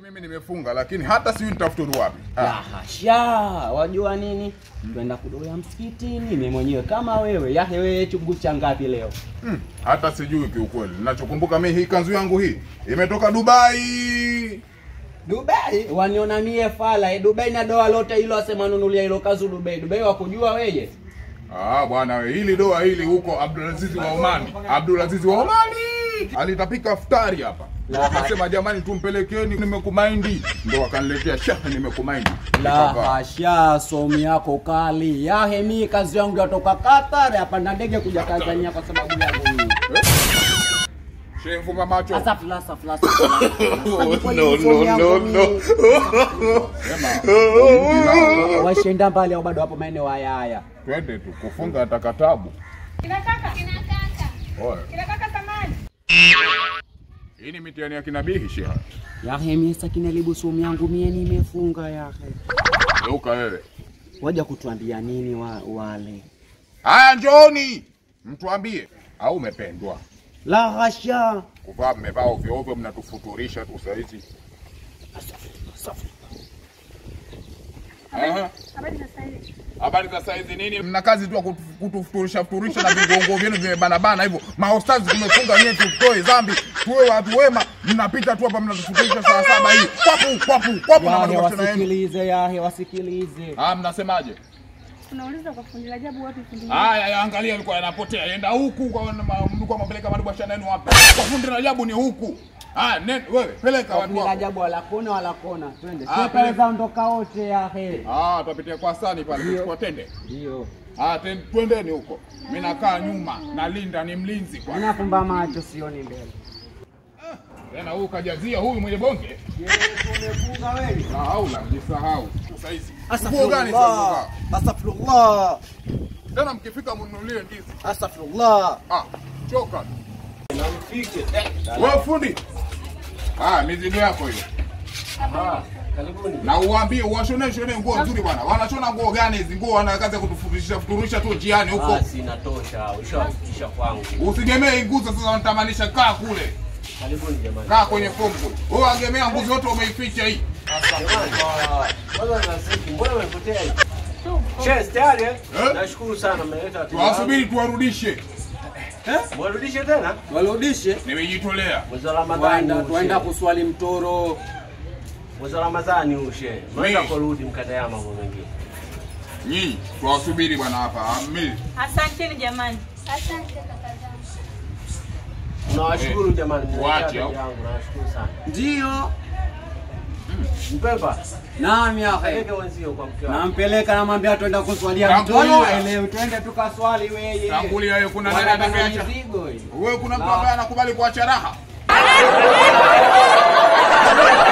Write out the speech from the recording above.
mimi nimefunga, lakini hata sijui nitafuturu wapi. La Ah, hasha, wajua nini? Twenda kudoya msikitini, mimi mwenyewe kama wewe. Yahe wewe chungu cha ngapi leo? mm, hata sijui kiukweli. Ninachokumbuka mimi hii kanzu yangu hii imetoka Dubai. Dubai. Waniona mie fala, eh, Dubai na doa lote hilo asema nunulia hilo kazu Dubai. Dubai wakujua weje? Ah, bwana we, hili doa hili huko Abdulaziz wa Omani. Abdulaziz wa Omani alitapika futari hapa. La. Akasema jamani, tumpelekeni, nimekumaindi. Ndo wakaniletea shaha, nimekumaindi. La Nikavaa. hasha, somi yako kali. Yahe mi kazi yangu yatoka Qatar, hapa na ndege kuja Tanzania kwa sababu yangu mimi. Shehe mfumba macho. Asafla, asafla, no, no, no, no. Sema, Washenda mbali au bado hapo maeneo haya haya. twende tu kufunga atakatabu. Kina kaka, kina kaka, Oye, kina kaka samani. hii ni mitihani ya kinabihi shehe. Yahe mie sakina libu somi yangu mie nimefunga yahe. Geuka wewe. Waja kutuambia nini wa, wale? Haya, njooni mtuambie, au umependwa La hasha. kuvaa? Mmevaa ovyo ovyo, mnatufuturisha tu saizi. Aha. Habari za sasa hivi. Habari za saizi nini? Mna kazi tu ya kutu- kutufuturisha futurisha na vigongo vyenu vimebanabana hivyo. Mahostazi tumefunga nyewe, tutoe dhambi, tuwe watu wema. Mnapita tu hapa mnatufuturisha saa saba hii, kwapu kwapu kwapu na Yahe madogo tena yenu. wasikilize, yahe wasikilize. Ah, mnasemaje? Tunauliza kwa fundi la ajabu wapi fundi? Haya, ya angalia, alikuwa yanapotea, yenda huku kwa mlikuwa mapeleka madubashana yenu hapa. Kwa fundi Rajabu ni huku. Ah, nenda wewe, peleka watu Bila wako. ajabu wala kona wala kona. Twende. Ah, Sio pele- kaweza ondoka wote yahe. Ah, tutapitia kwa sani pale, Ndio. tuchukua tende. Ndio. Ah, ten, twendeni huko. Mimi nakaa nyuma, nalinda ni mlinzi kwa. Ninafumba macho sioni mbele. Tena huyu kajazia huyu mwenye bonge. Tumefunga wewe. Sahau la, jisahau. Sasa hizi. Nguo gani sasa? Astaghfirullah. Astaghfirullah. Tena mkifika mnunulie ndizi. Astaghfirullah. Ah, choka. Wewe fundi. Ah, mizigo yako hiyo. Karibuni. Na uwaambie uwashone shone nguo nzuri bwana. Wanashona nguo gani hizi? Nguo wana kazi ya kutufuturisha futurisha tu njiani huko. Basi inatosha, ushawafikisha kwangu. Usigemee nguzo sasa wanatamanisha kaa kule. Karibuni jamani. Kaa kwenye fomu kule. Wewe angemea nguzo yote umeificha hii. Jamani, kwanza nasiki, mbona umepotea hivi? Cheers, tayari eh? Eh? Nashukuru sana mmeleta wateja wangu. Tuwasubiri tuwarudishe. Mwarudishe tena? Warudishe. Nimejitolea. Mwezi wa Ramadhani Twenda huu, twenda shehe. kuswali mtoro. Mwezi wa Ramadhani huu shehe. Mweza Mimi. kurudi mkatayaa mambo mengine. Nyinyi tuwasubiri bwana hapa. Ah, Mimi Asanteni jamani. Asante kaka zangu. Nawashukuru jamani, mmeleta Wache, wateja au? wangu. Nawashukuru sana. Ndio. Mpemba, Naam yahe. peleke wenzio kwa mke wako. Nampeleka namwambia twenda kuswalia Tangulia. mtoro. Elewe twende tukaswali wewe. tangulia wewe kuna nani Wanabana atakayeacha? mizigo hii. Wewe kuna mtu La. ambaye anakubali kuacha raha?